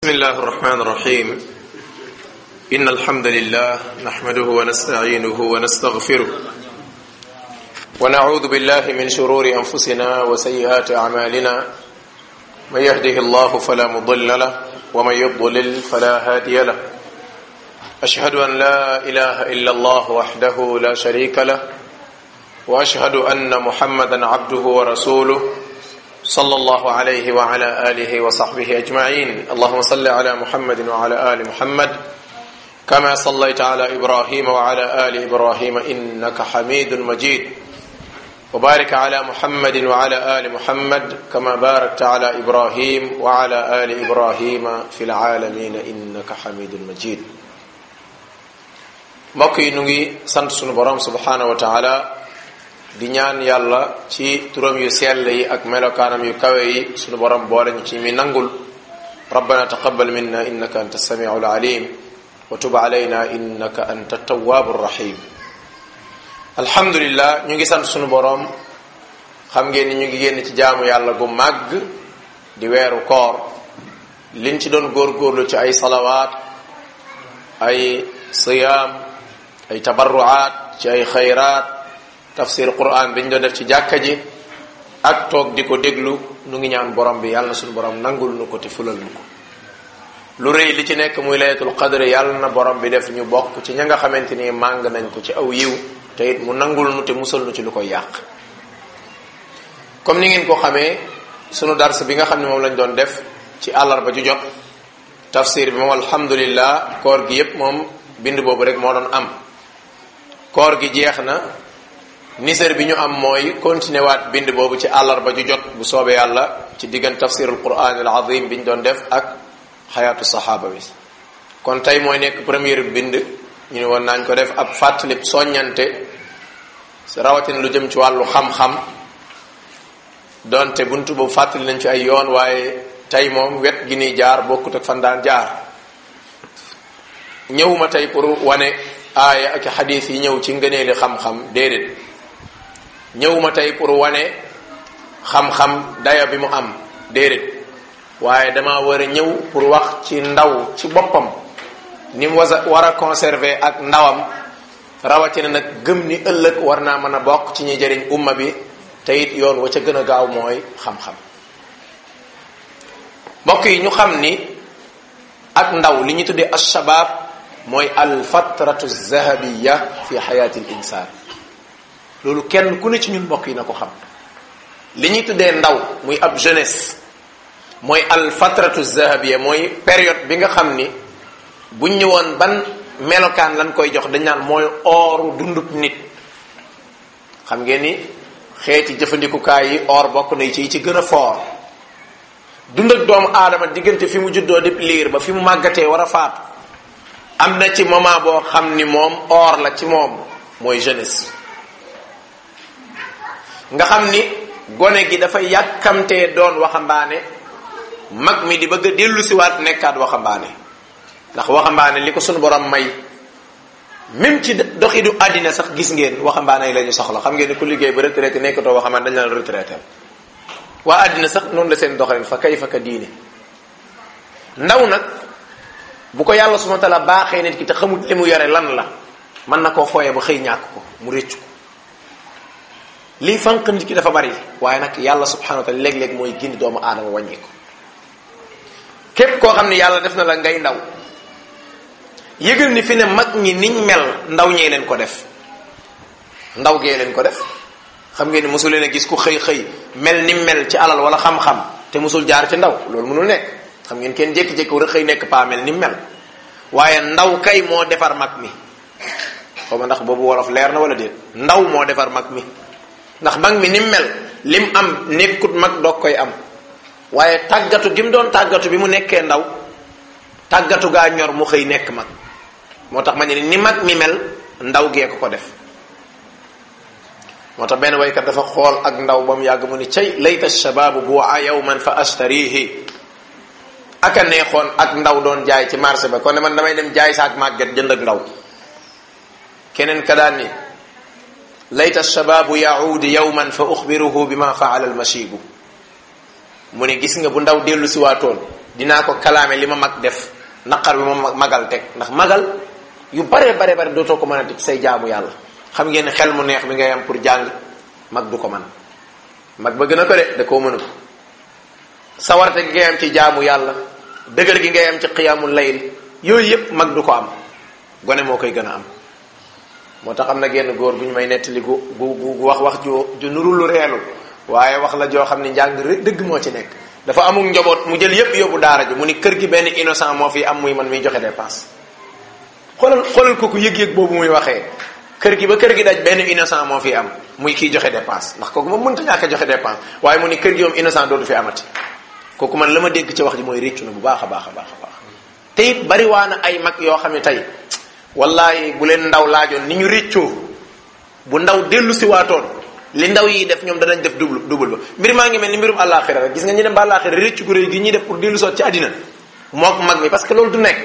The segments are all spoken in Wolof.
بسم الله الرحمن الرحيم إن الحمد لله نحمده ونستعينه ونستغفره ونعوذ بالله من شرور أنفسنا وسيئات أعمالنا من يهده الله فلا مضل له ومن يضلل فلا هادي له أشهد أن لا إله إلا الله وحده لا شريك له وأشهد أن محمدا عبده ورسوله صلى الله عليه وعلى آله وصحبه أجمعين اللهم صل على محمد وعلى آل محمد كما صليت على إبراهيم وعلى آل إبراهيم إنك حميد مجيد وبارك على محمد وعلى آل محمد كما باركت على إبراهيم وعلى آل إبراهيم في العالمين إنك حميد مجيد mbokk yi nu ngi sant sunu borom subhanahu wa taala di ñaan yàlla ci turam yu sell yi ak melokaanam yu kawe yi sunu borom boole ñu ci mi nangul rabbana taqabbal minna innaka anta samiu alalim wa tub alayna innaka anta tawwabu rahim alhamdulillah ñu ngi sant sunu borom xam ngeen ni ñu ngi génn ci jaamu yàlla gu màgg di weeru koor liñ ci doon góorgóorlu ci ay salawaat ay siyaam ay tabarruaat ci ay xayraat tafsir quran bi ñu doon def ci jàkka ji ak toog di ko déglu nu ngi ñaan borom bi yàlla na suñu borom nangul nu ko te fulal nu ko lu rëy li ci nekk muy laylatul qadr yàlla na borom bi def ñu bokk ci ña nga xamante ni màng nañ ko ci aw yiw te it mu nangul nu te musal nu ci lu koy yàq comme ni ngeen ko xamee sunu dars bi nga xam ne moom lañ doon def ci àllarba ju jot tafsir bi moom alhamdulillah koor gi yépp moom bind boobu rek moo doon am koor gi jeex na niser bi ñu am mooy continuer waat bind boobu ci àllarba ju jot bu soobee yàlla ci diggan tafsirul quran al azim bi ñu doon def ak xayaatu saxaaba bi kon tey mooy nekk première bind ñu ne woon nañ ko def ab fàttali soññante rawatina lu jëm ci wàllu xam-xam donte buntu boobu fàttali nañ ci ay yoon waaye tey moom wet gi ni jaar bokkut ak fan daan jaar ñëwuma tey pour wane aaya ak xadiis yi ñëw ci ngëneeli xam-xam déedéet ñëwuma tey pour wane xam-xam daya bi mu am déedéet waaye dama war a ñëw pour wax ci ndaw ci boppam ni mu wasa war a conserver ak ndawam rawatina nag gëm ni ëllëg war naa mën a bokk ci ñi jëriñ umma bi te it yoon wa ca gën a gaaw mooy xam-xam mbokk yi ñu xam ni ak ndaw li ñu tuddee alshabab mooy alfatratu zahabiya fi xayaati l insaan loolu kenn ku ne ci ñun mbokk yi na ko xam li ñuy tuddee ndaw muy ab jeunesse mooy alfatratu zahabiya mooy période bi nga xam ni buñ ñëwoon ban melokaan lañ koy jox dañ naan mooy ooru dundub nit xam ngeen ni xeeti jëfandikukaay yi or bokk na ci ci gën a foor dund ak doomu aadama diggante fi mu juddoo di liir ba fi mu màggatee war a faatu am na ci moment boo xam ni moom or la ci moom mooy jeunesse nga xam ni gone gi dafay yàkkamtee doon waxambaane mag mi di bëgg a dellu siwaat nekkaat waxambaane ndax waxambaane li ko sunu borom may même ci doxidu àddina sax gis ngeen waxambaane yi la ñu soxla xam ngeen ni ku liggéey ba retraité nekkatoo waxambaane dañ la retraité waa àddina sax noonu la seen doxalin fa kay fa ka diine ndaw nag bu ko yàlla subhanahu wa ta'ala baaxee nit ki te xamul li mu yore lan la mën na koo fooyee ba xëy ñàkk ko mu réccu ko lii fanq nit ki dafa bari waaye nag yàlla subhanahu wa ta'ala léeg-léeg mooy gindi doomu aadama wàññi ko képp koo xam ne yàlla def na la ngay ndaw yëgal ni fi ne mag ñi niñ mel ndaw ñee leen ko def ndaw gee leen ko def xam ngeen ni mosul leen a gis ku xëy xëy mel ni mel ci alal wala xam-xam te mosul jaar ci ndaw loolu mënul nekk xam ngeen kenn jékki-jékki war a xëy nekk paa mel ni mel waaye ndaw kay moo defar mag mi xaw ma ndax boobu wolof leer na wala déet ndaw moo defar mag mi ndax mag mi ni mel lim am nekkut mag doog koy am waaye tàggatu gi mu doon tàggatu bi mu nekkee ndaw tàggatu gaa ñor mu xëy nekk mag moo tax ma ne ni mag mi mel ndaw gee ko ko def moo tax benn waykat dafa xool ak ndaw ba mu yàgg mu ni cay layta shababu bu'a yawman fa ashtarihi aka neexoon ak ndaw doon jaay ci marché ba kon ne man damay dem jaay saak màgget jënd ak ndaw keneen ka daan ni layta shababu yaudu yawman fa uxbiruhu bima faala almashibu mu ne gis nga bu ndaw dellu si waatoon dinaa ko kalaame li ma mag def naqar bi ma magal teg ndax magal yu bare bare bare dootoo ko mën a ci say jaamu yàlla xam ngeen ne xel mu neex bi ngay am pour jàng mag du ko man mag ba gën a ko de da koo mënul sawarte gi ngay am ci jaamu yàlla dëgër gi ngay am ci xiyaamul layl yooyu yépp mag du ko am gone moo koy gën a am moo tax am na genn góor bu ñu may nettali gu gu gu wax wax ju ju nuru lu reelu waaye wax la joo xam ne njàng rek dëgg moo ci nekk dafa amul njaboot mu jël yépp yóbbu daara ji mu ni kër gi benn innocent moo fi am muy man miy joxe dépense xoolal xoolal ko ku yëg-yëg boobu muy waxee kër gi ba kër gi daj benn innocent moo fi am muy kiy joxe dépense ndax kooku moom mënta ñàkk a joxe dépense waaye mu ni kër gi moom innocent dootu fi amati kooku man la ma dégg ci wax ji mooy réccu na bu baax a baax a baax a baax te it bari waa na ay mag yoo xam ne tey wallahi bu leen ndaw laajoon ni ñu réccoo bu ndaw dellu si waatoon li ndaw yi def ñoom danañ def double double ba mbir maa ngi mel ni mbirum àllaaxira rek gis nga ñu dem ba àllaaxira réccu gu réy gi ñuy def pour dellu soot ci àddina mook mag mi parce que loolu du nekk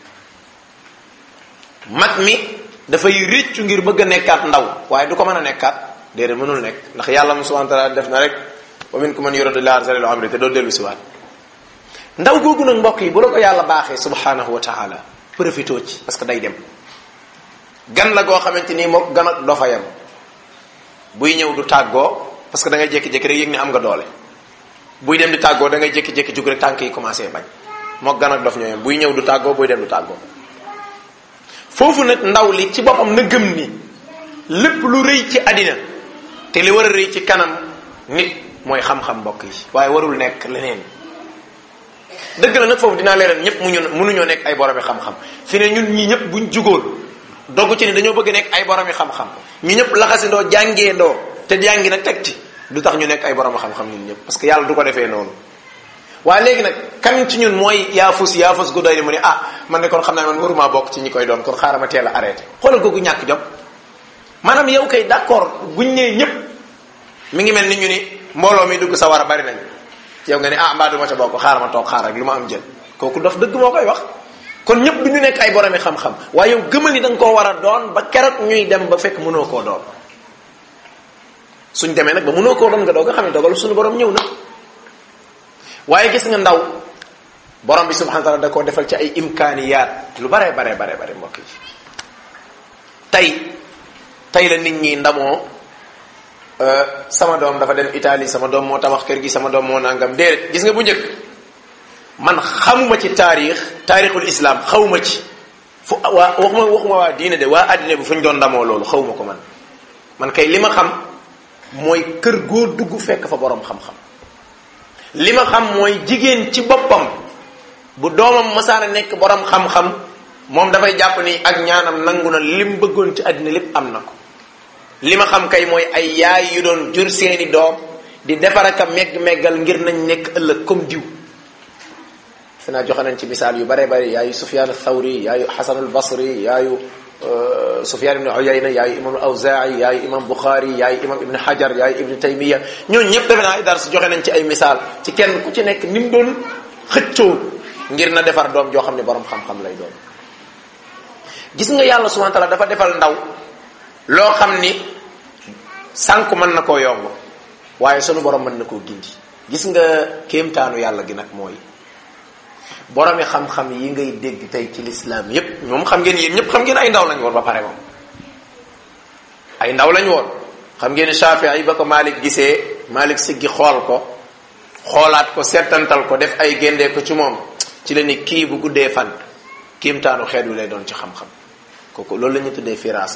mag mi dafay réccu ngir bëgg a nekkaat ndaw waaye du ko mën a nekkaat déedéet mënul nekk ndax yàlla mu subhanahu wa taala def na rek wa minkum man yuridu llaha arzalil amri te doo dellu si waat ndaw googu nag mbokk yi bu la ko yàlla baaxee subhanahu wa taala profitoo ci parce que day dem gan la goo xamante ni mook gan ak dofa yam buy ñëw du tàggoo parce que da ngay jékki-jékki rek yëg ni am nga doole buy dem di tàggoo da ngay jékki-jékki jug rek tànk yi commencé bañ mook gan ak dof ñoo yam buy ñëw du tàggoo buy dem du tàggoo foofu nag ndaw li ci boppam na gëm ni lépp lu rëy ci àddina te li war a rëy ci kanam nit mooy xam-xam mbokk yi waaye warul nekk leneen dëgg la nag foofu dinaa leeral ñëpp muñu mënuñoo nekk ay boromi xam-xam fi ne ñun ñi ñëpp buñ jugoon dogg ci ni dañoo bëgg nekk ay boromi xam-xam ñu ñëpp laxasindoo jàngee ndoo te jàngi nag teg ci du tax ñu nekk ay boromi xam-xam ñun ñëpp parce que yàlla du ko defee noonu waaye léegi nag kan ci ñun mooy yaafus yaafus gu doy ni mu ne ah man de kon xam naa man waruma bokk ci ñi koy doon kon xaaral ma teel a arrêté xoolal googu ñàkk jom maanaam yow kay d'accord buñ nee ñëpp mi ngi mel ni ñu ni mbooloo mi dugg sa war a bari nañ yow nga ne ah mbaa du ma ca bokk xaaral ma toog xaar rek lu ma am jël kooku dof dëgg moo koy wax kon ñëpp du ñu nekk ay boromi xam-xam waaye yow gëmal ni da nga koo war a doon ba keroog ñuy dem ba fekk mënoo koo doon suñ demee nag ba mënoo koo doon nga doog nga xam ne dogal suñu borom ñëw na waaye gis nga ndaw borom bi subhanahu wa taala da koo defal ci ay imkaaniyaat lu bare bare bare bare mbokk yi tey tey la nit ñi ndamoo sama doom dafa dem Italie sama doom moo tabax kër gi sama doom moo nangam déedéet gis nga bu njëkk man xamuma ci taarix taarixul islam xawma ci fu waa waxuma waxuma waa diine de waa àddina bi fu ñu doon ndamoo loolu xawma ko man man kay li ma xam mooy kër goo dugg fekk fa borom xam-xam li ma xam mooy jigéen ci boppam bu doomam masaana nekk borom xam-xam moom dafay jàpp ni ak ñaanam nangu na lim bëggoon ci àddina lépp am na ko li ma xam kay mooy ay yaay yu doon jur seeni doom di defar ak a megg-meggal ngir nañ nekk ëllëg comme diw fi naa joxe nañ ci misaal yu bare bare yaayu Sufyaan Thawri yaayu Xasan al Basri yaayu Sufyaan ibn Uyayna yaayu imam Awzaa'i yaayu imam Bukhari yaayu imam Ibn Hajar yaayu Ibn Taymiya ñooñu ñëpp defe naa ay dars joxe nañ ci ay misaal ci kenn ku ci nekk ni mu doon xëccoo ngir na defar doom joo xam ne borom xam-xam lay doon gis nga yàlla subhanahu wa ta'ala dafa defal ndaw loo xam ni sànku mën na koo yomb waaye sunu borom mën na koo gindi gis nga kéemtaanu yàlla gi nag mooy boromi xam-xam yi ngay dégg tey ci lislaam yépp ñoom xam ngeen yéen ñëpp xam ngeen ay ndaw lañ woon ba pare moom ay ndaw lañ woon xam ngeen Shaafi'i yi ba ko Malik gisee Malik siggi xool ko xoolaat ko settantal ko def ay géndee ko ci moom ci la ni kii bu guddee fan kéemtaanu xeet wi lay doon ci xam-xam kooku loolu la ñu tuddee firaasa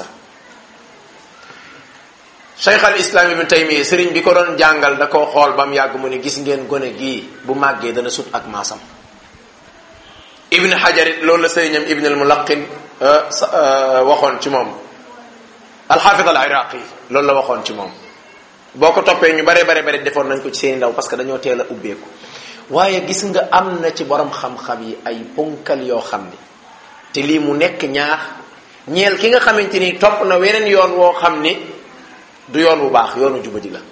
cheikh al islam ibn taymiya sëriñ bi ko doon jàngal da koo xool ba mu yàgg mu ne gis ngeen gone gii bu màggee dana sut ak maasam ibn hajar it loolu la sëriñam ibn al mulaqin waxoon ci moom alxaafid al iraqi loolu la waxoon ci moom boo ko toppee ñu bare bare bare defoon nañ ko ci seeni ndaw parce que dañoo teel a ubbeeku waaye gis nga am na ci borom xam-xam yi ay ponkal yoo xam ni te lii mu nekk ñaax ñeel ki nga xamante ni topp na weneen yoon woo xam ni du yoon bu baax yoonu jubadi la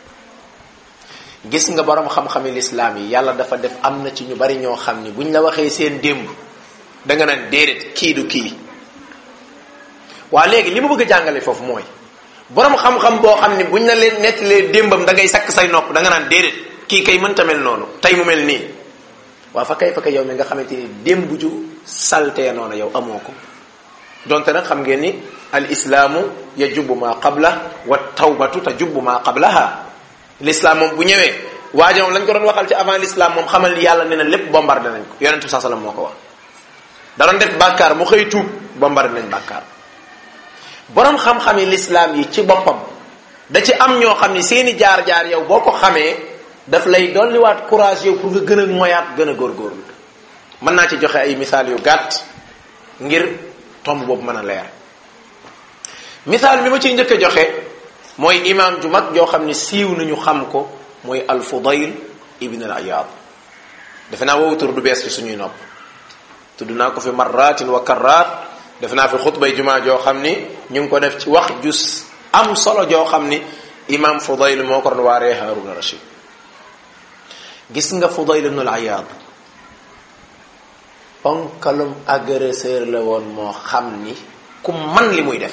gis nga borom xam-xami lislaam yi yàlla dafa def am na ci ñu bari ñoo xam ni buñ la waxee seen démb da nga naan déedéet kii du kii waa léegi li ma bëgg a jàngale foofu mooy borom xam-xam boo xam ni buñ la leen nettalee démbam da ngay sakk say nopp da nga naan déedéet kii kay mënta mel noonu tey mu mel nii waa fa kay fa kay yow mi nga xamante ni démb ju saltee noonu yow amoo ko donte nag xam ngeen ni al islaamu yajubbu ma qabla wa tawbatu tajubbu ma qablaha l'islam moom bu ñëwee waaja moom lañ ko doon waxal ci avant l'islam moom xamal ni yàlla nee na lépp bombardé nañ ko yonente bi saa sallam moo ko wax da doon def bàkkaar mu xëy tuub bombardé nañ bàkkaar borom xam-xami l'islam yi ci boppam da ci am ñoo xam ni seeni jaar-jaar yow boo ko xamee daf lay dolliwaat courage yow pour nga gën a moyaat gën a góorgóorlu mën naa ci joxe ay misaal yu gàtt ngir tomb boobu mën a leer misaal bi ma ciy njëkk a joxe mooy imaam ju mag joo xam ne siiw nañu xam ko mooy al fudayl ibn al ayad defe naa woowu tur du bees ci suñuy nopp tudd naa ko fi marratin wa karraat defe naa fi xutbay jumaa joo xam ni ñu ngi ko def ci wax ju am solo joo xam ni imaam fudayl moo ko doon waaree haruna rashid gis nga fudayl ibn al ayad ponkalum agresseur la woon moo xam ni ku man li muy def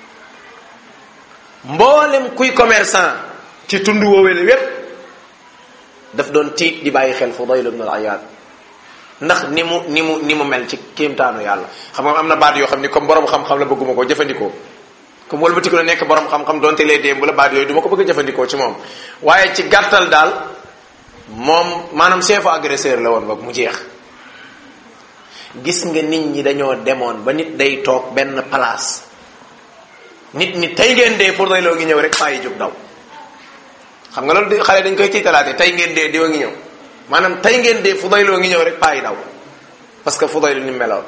mboolem kuy commerçant ci tund woowee la wépp daf doon tiit di bàyyi xel Fudayl ibn al-Ayyad ndax ni mu ni mu ni mu mel ci kéemtaanu yàlla xam nga am na baat yoo xam ni comme borom xam-xam la bëgguma ko jëfandikoo comme wëlbatiku la nekk borom xam-xam donte lee démb la baat yooyu du ma ko bëgg a jëfandikoo ci moom waaye ci gàttal daal moom maanaam chef agresseur la woon ba mu jeex gis nga nit ñi dañoo demoon ba nit day toog benn place nit ñi tey ngeen dee pour loo ngi ñëw rek faa yi jóg daw xam nga loolu di xale dañ koy tiitalaate tey ngeen dee diwa ngi ñëw maanaam tey ngeen dee fu doyloo ngi ñëw rek paa yi daw parce que fu doylu ni meloon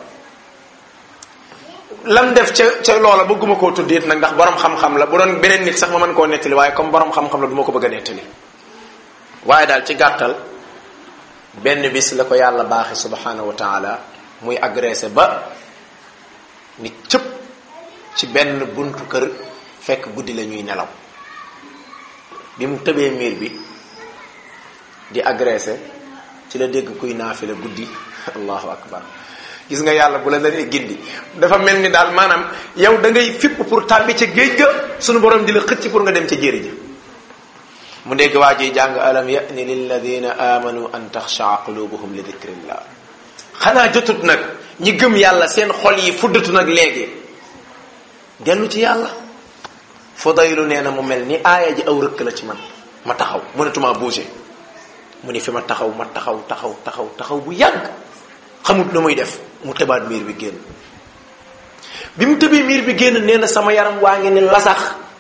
lam def ca ca loola bëgguma koo tudd it nag ndax borom xam-xam la bu doon beneen nit sax ma mën koo nettali waaye comme borom xam-xam la du ma ko bëgg a nettali waaye daal ci gàttal benn bis la ko yàlla baaxe subhanahu wa taala muy agressé ba ni cëpp ci benn buntu kër fekk guddi la ñuy nelaw bi mu tëbee miir bi di agressé ci la dégg kuy naafila guddi allahu akbar gis nga yàlla bu la naree gindi dafa mel ni daal maanaam yow da ngay fipp pour tàbbi ca géej ga sunu borom di la xëcc pour nga dem ca jéeri ja mu dégg waa ji jàng alam ya'ni lilladina amanu an taxshaa qulubuhum li dikrillah xanaa jotut nag ñi gëm yàlla seen xol yi fuddatu nag léegi dellu ci yàlla Fudaylu nee na mu mel ni aaya ji aw rëkk la ci man ma taxaw mënatuma bouger mu ni fi ma taxaw ma taxaw taxaw taxaw taxaw bu yàgg xamut lu muy def mu tëbaat miir bi génn bi mu tëbee miir bi génn nee na sama yaram waa ngi ni lasax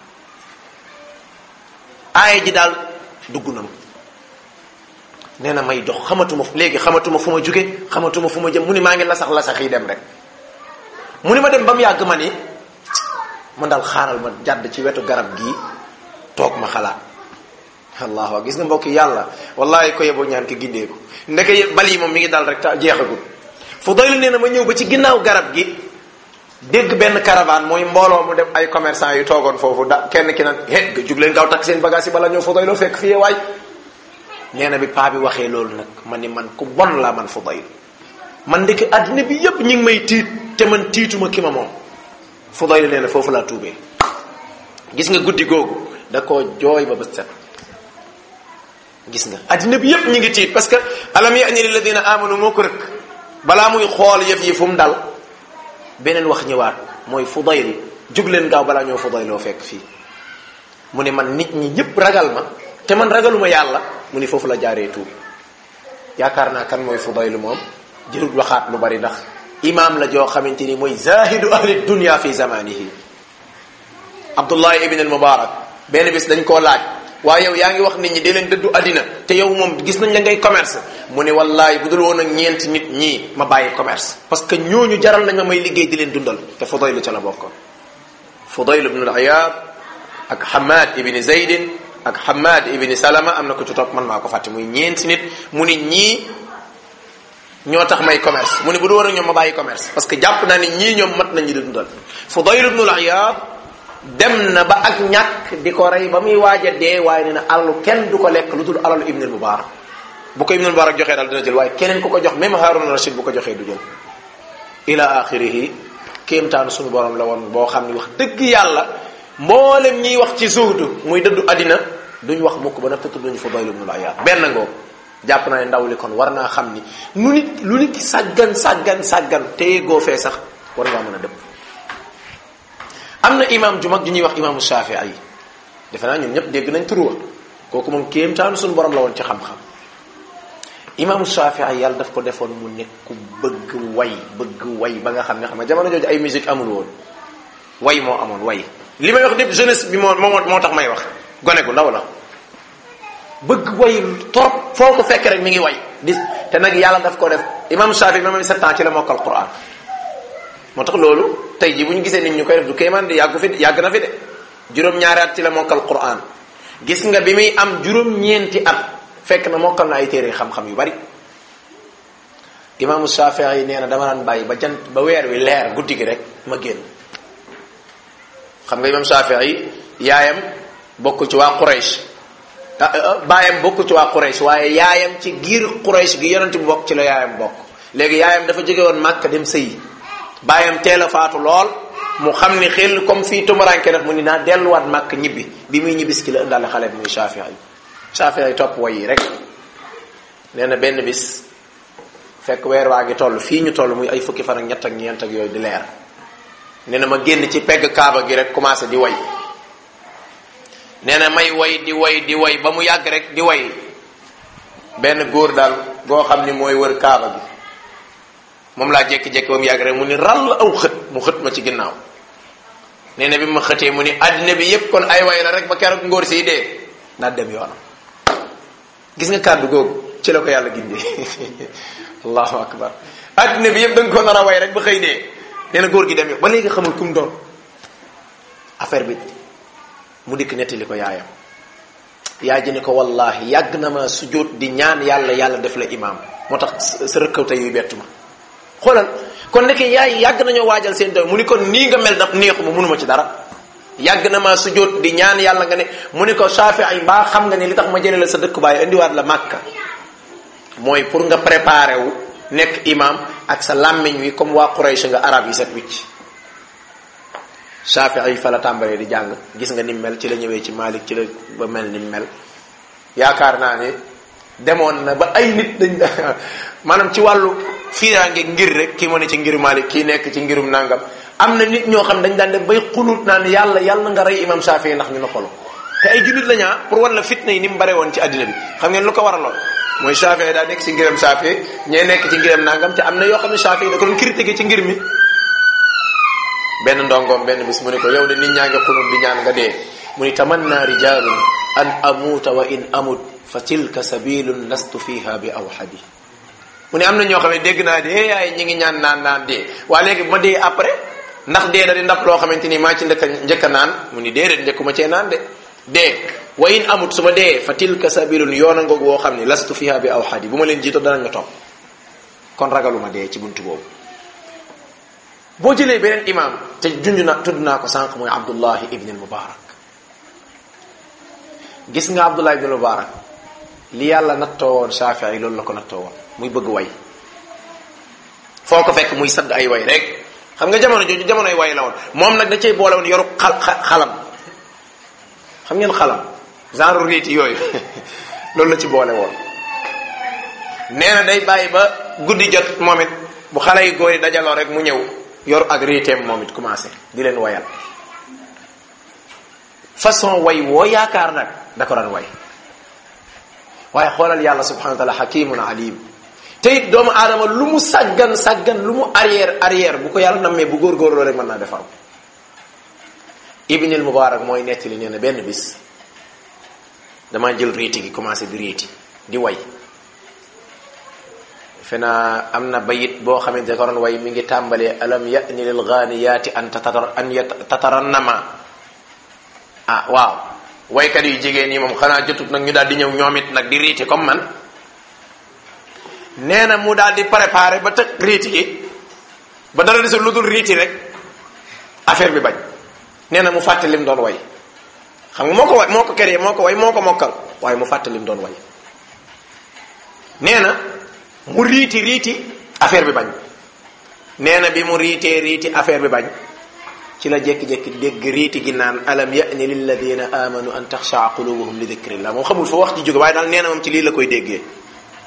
aaya ji daal dugg na ma nee na may dox xamatuma léegi xamatuma fu ma jóge xamatuma fu ma jëm mu ni maa ngi lasax lasax yi dem rek mu ni ma dem ba mu yàgg ma ni man daal xaaral ma jàdd ci wetu garab gii toog ma xalaat allahu gis nga mbokk yàlla wallahi ko yeboo ñaan ki gindee ko ndeke bal yi moom mi ngi dal rek ta jeexagul Fudayl nee na ma ñëw ba ci ginnaaw garab gi dégg benn caravane mooy mbooloo mu dem ay commerçant yu toogoon foofu da kenn ki nag he nga jug leen gaaw takk seen bagage yi bala ñëw Fudayl fekk fii waay nee na bi paa bi waxee loolu nag man ni man ku bon laa man Fudayl man ndeke àddina bi yépp ñi ngi may tiit te man tiituma ki ma moom Fudayl nee na foofu laa tuubee gis nga guddi googu da koo jooy ba bët set gis nga addina bi yépp ñu ngi tiit parce que alam ya'ni lilladina amanu moo ko rëkk balaa muy xool yëf yi fu mu dal beneen wax ñëwaat mooy Fudayl jug leen gaaw balaa ñoo Fudayloo fekk fii mu ne man nit ñi ñëpp ragal ma te man ragaluma yàlla mu ni foofu la jaaree tuub yaakaar naa kan mooy Fudayl moom jërut waxaat lu bari ndax imaam la joo xamante ni mooy zahidu ahli dunya fi zamanihi Abdullah ibn al Mubarak benn bis dañ koo laaj waaye yow yaa ngi wax nit ñi dee leen dëddu àddina te yow moom gis nañ la ngay commerce mu ne wallahi bu dul woon ak ñeenti nit ñii ma bàyyi commerce parce que ñooñu jaral nañ ma may liggéey di leen dundal te Fudayl ca la bokkoon Fudayl ibn al-Iyad ak Hamad ibn Zaydin ak Hamad ibn Salama am na ko ci topp man maa ko fàtte muy ñeenti nit mu ni ñii ñoo tax may commerce mu ne bu dul woon ak ñoom ma bàyyi commerce parce que jàpp naa ni ñii ñoom mat nañu di dundal Fudayl ibn al-Iyad dem na ba ak ñàkk di ko rey ba muy waaj a dee waaye nee na alalu kenn du ko lekk lu dul alalu ibnul mubarak bu ko ibnul mubarak joxee daal dina jël waaye keneen ku ko jox même Harun Rashid bu ko joxee du jël ila axirihi kéemtaanu suñu borom la woon boo xam ni wax dëgg yàlla mboolem ñiy wax ci zuhdu muy dëddu àddina duñ wax mukk ba nag tudd duñu Fudayl ibnul Iyaad benn ngoo jàpp naa ne ndaw li kon war naa xam ni nu nit lu nit sàggan sàggan sàggan téye goo fee sax war ngaa mën a dëpp am na imam ju mag ju ñuy wax imaamu Shafii yi defe naa ñun ñëpp dégg nañ turuwa kooku moom kéemtaanu suñu borom la woon ci xam-xam imaamu Shafii yàlla daf ko defoon mu nekk ku bëgg way bëgg way ba nga xam ne xam nga jamono jooju ay musique amul woon way moo amoon way li may wax lépp jeunesse bi moo moo moo tax may wax gone gu ndaw la bëgg way trop foo ko fekk rek mi ngi way di te nag yàlla daf ko def imam Shafi même sept ans ci la mokkal Quran moo tax loolu tey ji bu ñu gisee nit ñu koy def du kéemaan di yàggu fi yàgg na fi de juróom-ñaari at ci la mokkal Quran gis nga bi muy am juróom-ñeenti at fekk na mokkal na ay téere xam-xam yu bari imaamu Shafi yi nee na dama daan bàyyi ba jant ba weer wi leer guddi gi rek ma génn xam nga imam Shafi yi yaayam bokk ci waa Quraysh baayam bokk ci waa Quraysh waaye yaayam ci giir Quraysh gi yonent bi bokk ci la yaayam bokk léegi yaayam dafa jóge woon Màkka dem sëyi baayam teel a faatu lool mu xam ni xel comme fii tumuranke def mu ni naa delluwaat Màkka ñibbi bi muy ñibbis ki la indaale xale bi muy Shafii yi Shafii yi topp way yi rek nee na benn bis fekk weer waa ngi toll fii ñu toll muy ay fukki fan ak ñett ak ñeent ak yooyu di leer nee na ma génn ci pegg kaaba gi rek commencé di way nee na may way di way di way ba mu yàgg rek di way benn góor daal goo xam ni mooy wër kaaba gi moom laa jékki-jékki ba mu yàgg rek mu ni ral aw xët mu xët ma ci ginnaaw nee na bi ma xëtee mu ni àddina bi yépp kon ay way la rek ba keroog ngóor siy dee naa dem yoonam gis nga kàddu googu ci la ko yàlla gindee allahu akbar àddina bi yépp da nga ko nar a way rek ba xëy dee nee na góor gi dem yo ba léegi xamul kum doon affaire bi mu dikk nettali ko yaayam yaay ji ne ko wallahi yàgg na ma sujjóot di ñaan yàlla yàlla def la imaam moo tax sa rëkkawte yuy bettu ma xoolal kon nekk yaay yàgg nañoo waajal seen doom mu ni kon nii nga mel daf neexu ma mënuma ci dara yàgg na ma sujjóot di ñaan yàlla nga ne mu ni ko Shaafi ay mbaa xam nga ne li tax ma jëlee la sa dëkk baay indiwaat la màkka mooy pour nga préparé wu nekk imaam ak sa làmmiñ wi comme waa Quraysh nga arab yi set wicc Shafii yi fa la tàmbalee di jàng gis nga nim mel ci la ñëwee ci Malik ci la ba mel nim mel yaakaar naa ne demoon na ba ay nit dañ maanaam ci wàllu fiiraange ngir rek kii moo ne ci ngiru Malik kii nekk ci ngirum nangam am na nit ñoo xam dañ daan dem bay xunut naan yàlla yàlla nga rey imam Shafii ndax ñu noppalu te ay jullit la ñaa pour wan la fitna yi ni mu bare woon ci àddina bi xam ngeen lu ko waraloon mooy Shafii daa nekk ci ngiram Shafii ñee nekk ci ngiram nangam te am na yoo xam ne Shafii da ko doon critiquer ci ngir mi benn ndongoom benn bis mu ne ko yow de nit ñaa ngi xunut di ñaan nga dee mu ni tamanna rijalun an amuuta wa in amut fa tilka sabilun lastu fiha bi awhadi mu ne am na ñoo xam ne dégg naa dee yaay ñi ngi ñaan naan naan dee waa léegi ma dee après ndax dee da di ndap loo xamante ni maa ci ndëkk njëkk a naan mu ni déedéet njëkkuma cee naan de dee wa in amut su ma dee fa tilka sabilun yoon a ngoog woo xam ne lastu fiha bi awhadi bu ma leen jiito danañ ma topp kon ragaluma dee ci buntu boobu boo jëlee beneen imam te junj na tudd naa ko sànq mooy abdullahi ibn al mubarak gis nga abdullahi ibn al mubarak li yàlla nattoo woon Shafii yi loolu la ko nattoo woon muy bëgg way foo ko fekk muy sadd ay way rek xam nga jamono jooju jamonoy way la woon moom nag da cay boole woon yoru xal xalam xam ngeen xalam genre riiti yooyu loolu la ci boole woon nee na day bàyyi ba guddi jot moom it bu xale yi góor yi dajaloo rek mu ñëw yor ak riiteem moom it commencé di leen wayal façon way woo yaakaar nag da ko daan way waaye xoolal yàlla subhanahu wa taala hakimun alim te it doomu aadama lu mu sàggan sàggan lu mu arrière arrière bu ko yàlla nammee bu góorgóorloo rek mën naa defar ibnil mubarak mooy nettali nee na benn bis damaa jël riiti gi commencé di riiti di way fena am na bayit boo xamante ne ko doon way mi ngi tàmbalee alam ya'ni lil ghaaniyaati an tatar an tatarannama ah waaw waykat yu jigéen yi moom xanaa jotut nag ñu daal di ñëw ñoom it nag di riiti comme man nee na mu daal di préparé ba tëg riiti gi ba dara desul lu dul riiti rek affaire bi bañ nee na mu fàtte lim doon way xam nga moo ko way moo ko créé moo ko way moo ko mokkal waaye mu fàtte lim doon way nee na mu riiti riiti affaire bi bañ nee na bi mu riitee riiti affaire bi bañ ci la jékki-jékki dégg riiti gi naan alam ya'ni lilladina amanu an taxshaa qulubuhum li dikrillah moom xamul fa wax ci jóge waaye daal nee na moom ci lii la koy déggee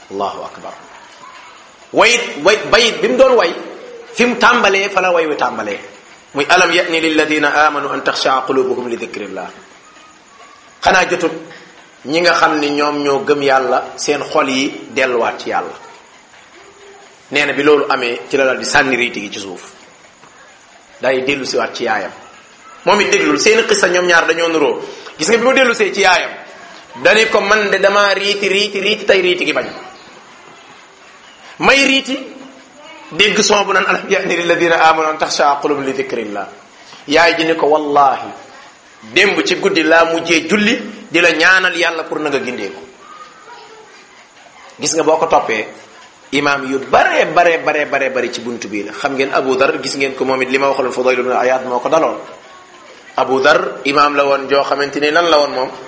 allahu akbar wayit way bayit bi mu doon way fi mu tàmbalee fa la way wi tàmbalee muy alam yani lilladina amanu an taxshaa qulubuhum li dikrillah xanaa jotut ñi nga xam ni ñoom ñoo gëm yàlla seen xol yi delluwaat ci yàlla nee na bi loolu amee ci la dal di sànni riiti gi ci suuf day dellu siwaat ci yaayam moom it déglul seeni xissa ñoom ñaar dañoo nuroo gis nga bi ma dellu see ci yaayam dani ko man de damaa riiti riiti riiti tey riiti gi bañ may riiti dégg son bu naan alam yani lilladina amanu an taxsha qulub li dikrillah yaay ji ni ko wallahi démb ci guddi laa mujjee julli di la ñaanal yàlla pour na nga gindee ko gis nga boo ko toppee imaam yu bare bare bare bare bare ci buntu bii la xam ngeen Abu Dar gis ngeen ko moom it li ma waxaloon Fudayl ibn Ayad moo ko daloon Abu Dar imaam la woon joo xamante ni lan la woon moom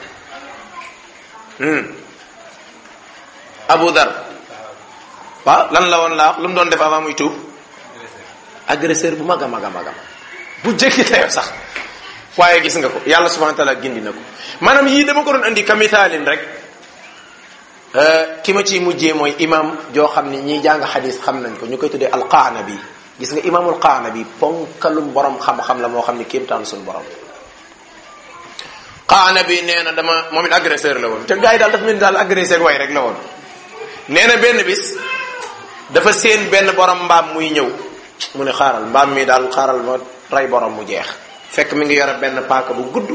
Abu Dar waaw lan la woon laa lu mu doon def avant muy tuub agresseur bu mag a mag a mag a bu jëkki tayoo sax waaye gis nga ko yàlla subhanahu wa taala gindi na ko maanaam yii dama ko doon andi ka misaalin rek ki ma ciy mujjee mooy imam joo xam ni ñiy jàng xadis xam nañ ko ñu koy tuddee alqaanabi gis nga imaamul qaanabi ponkalum borom xam-xam la moo xam ni kéemtaan suñu borom qaanabi nee na dama moom it agresseur la woon te gars yi daal dafa mel ni daal agresseur way rek la woon nee na benn bis dafa séen benn borom mbaam muy ñëw mu ne xaaral mbaam mi daal xaaral ma rey borom mu jeex fekk mi ngi yore benn paaka bu gudd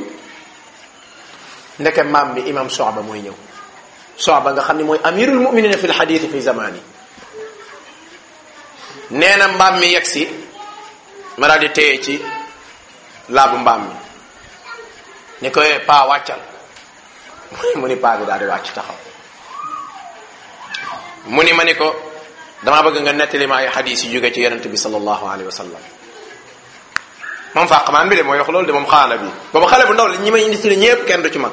ndeke mbaam mi imam Soxba mooy ñëw Soxba nga xam ne mooy amirul muminina fi lxaditi fi zamani nee na mbaam mi yegg si ma daal di téye ci laabu mbaam mi ni ko paa wàccal mu ni paa bi daal di wàcc taxaw mu ni ma ni ko damaa bëgg nga nettali ma ay xadis yu jóge ci yonente bi sallallahu alayhi wa sallam moom fàqmaan bi de mooy wax loolu de moom xaala bi booba xale bu ndaw la ñi may indi ci ñëpp kenn du ci mag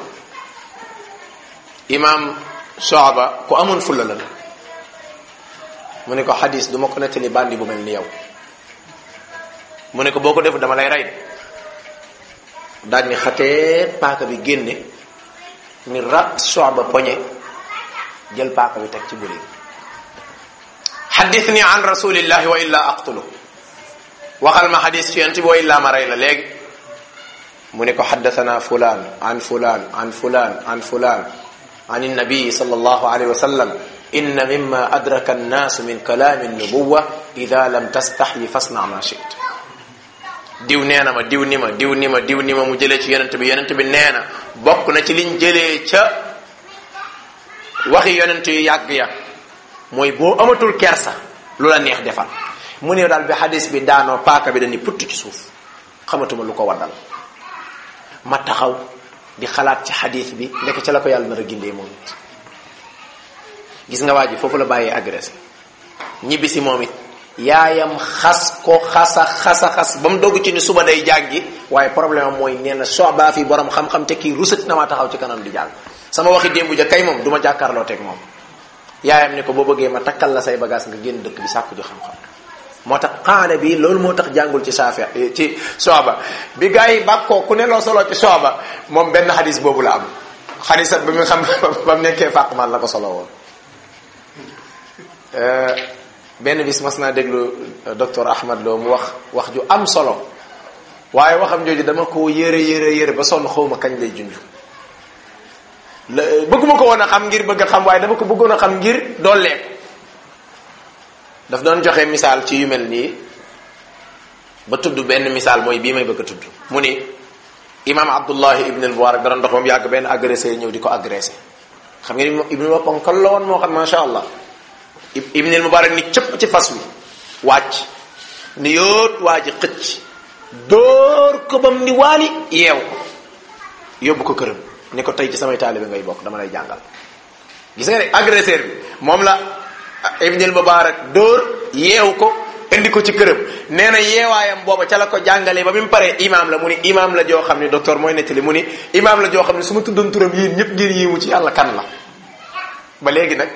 imam Soaba ku amoon fulla la mu ne ko xadis du ma ko nettali bandi bu mel ni yow mu ne ko boo ko def dama lay rey de daal ni xatee paaka bi génne ni rat Soaba poñe jël paaka bi teg ci buli xaddithni an rasulillahi wa illa aqtulu waxal ma xadis ci yonent bi wa illa ma rey la léegi mu ne ko xaddathana fulan an fulan an fulan an fulan an النبي صلى الله عليه وسلم إن مما أدرك الناس من كلام النبوة إذا لم تستحي فاصنع ما شئت diw nee na ma diw ni ma diw ni ma diw ni ma mu jëlee ci yonent bi yonent bi nee na bokk na ci liñ jëlee ca waxi yonent yu yàgg ya mooy boo amatul kersa lu la neex defal mu ne daal bi xadis bi daanoo paaka bi dañuy putt ci suuf xamatuma lu ko waddal ma taxaw di xalaat ci xadis bi ndek ca la ko yàlla nar a gindee moom it gis nga waa ji foofu la bàyyee agressé ñibbi si moom it yaayam xas ko xasa xasa xas ba mu dogg ci ni suba day jàngi waaye problème am mooy nee na soobaa fi borom xam-xam te kii rusati na maa taxaw ci kanam di jàng sama waxi démb ja kay moom du ma jàkkaarloo teg moom yaayam ni ko boo bëggee ma takkal la say bagage nga génn dëkk bi sàkku ji xam-xam moo tax xaana bi loolu moo tax jàngul ci saafi ci sooba bi gars yi bàkkoo ku ne loo solo ci sooba moom benn xadis boobu la am xadisat ba mu xam ba mu nekkee fàqman la ko solo woon benn bis mas naa déglu docteur Ahmad Lo mu wax wax ju am solo waaye waxam jooju dama ko yëre yëre yëre ba sonn xawma kañ lay junj la bëgguma ko woon a xam ngir bëgg a xam waaye dama ko bëggoon a xam ngir dooleeku daf doon joxe misaal ci yu mel nii ba tudd benn misaal mooy bii may bëgg a tudd mu ni imam abdullahi ibn al mubarak da doon dox ba mu yàgg benn agressé ñëw di ko agressé xam ngeen ibn wa ponkal la woon moo xam macha allah ibn al mubarak ni cëpp ci fas wi wàcc ni yóot waa ji xëcc dóor ko bam ni waali yeew ko yóbbu ko këram ni ko tey ci samay taalibe ngay bokk dama lay jàngal gis nga ne agresseur bi moom la ibn al mubarak dóor yeew ko indi ko ci këram nee na yeewaayam booba ca la ko jàngalee ba mi mu paree imaam la mu ni imaam la joo xam ne docteur mooy nettali mu ni imaam la joo xam ne su ma tuddoon turam yéen ñëpp ngir yiimu ci yàlla kan la ba léegi nag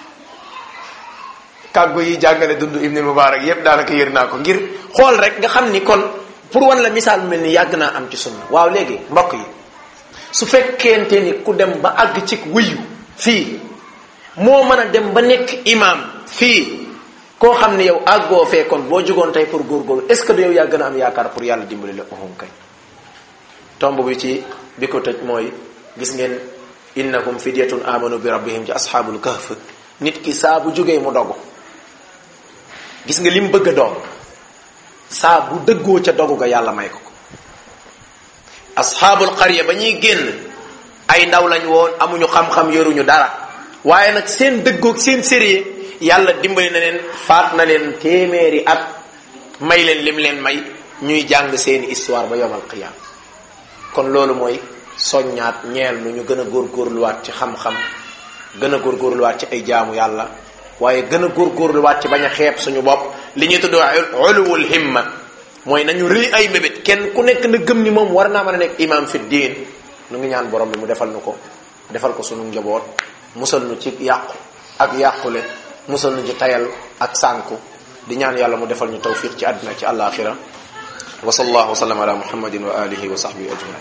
kàggu yi jàngale dund ibn mubarak yépp daanaka yër naa ko ngir xool rek nga xam ni kon pour wan la misaal mel ni yàgg naa am ci sunna waaw léegi mbokk yi su fekkente ni ku dem ba àgg ci wuyu fii moo mën a dem ba nekk imam fii koo xam ne yow àggoo fee kon boo jugoon tey pour góorgóorlu est ce que du yow yaa gën a am yaakaar pour yàlla dimbali la uhum kay tomb bi ci bi ko tëj mooy gis ngeen innahum fidyatun amanu bi rabbihim ci asxaabul kahf nit ki saa bu jógee mu dogu gis nga lim bëgg a doon saa bu dëggoo ca dogu ga yàlla may ko ko asxaabul qarya ba ñuy génn ay ndaw lañ woon amuñu xam-xam yoruñu dara waaye nag seen dëggoog seen sérieux yàlla dimbali na leen faat na leen téeméeri at may leen lim leen may ñuy jàng seeni histoire ba yomal qiyaam kon loolu mooy soññaat ñeel nu ñu gën a góorgóorluwaat ci xam-xam gën a góorgóorluwaat ci ay jaamu yàlla waaye gën a góorgóorluwaat ci bañ a xeeb suñu bopp li ñuy tuddoo uluwul himma mooy nañu rëy ay mébét kenn ku nekk na gëm ni moom war naa mën a nekk imam fi diin nu ngi ñaan borom bi mu defal nu ko defal ko sunu njaboot musal nu ci yàqu ak yàqule musal nu ci tayal ak sànku di ñaan yàlla mu defal ñu tawfiq ci àddina ci àllaaxira wa sallallahu wa sallam ala muhammadin wa alihi wa sahbihi ajmain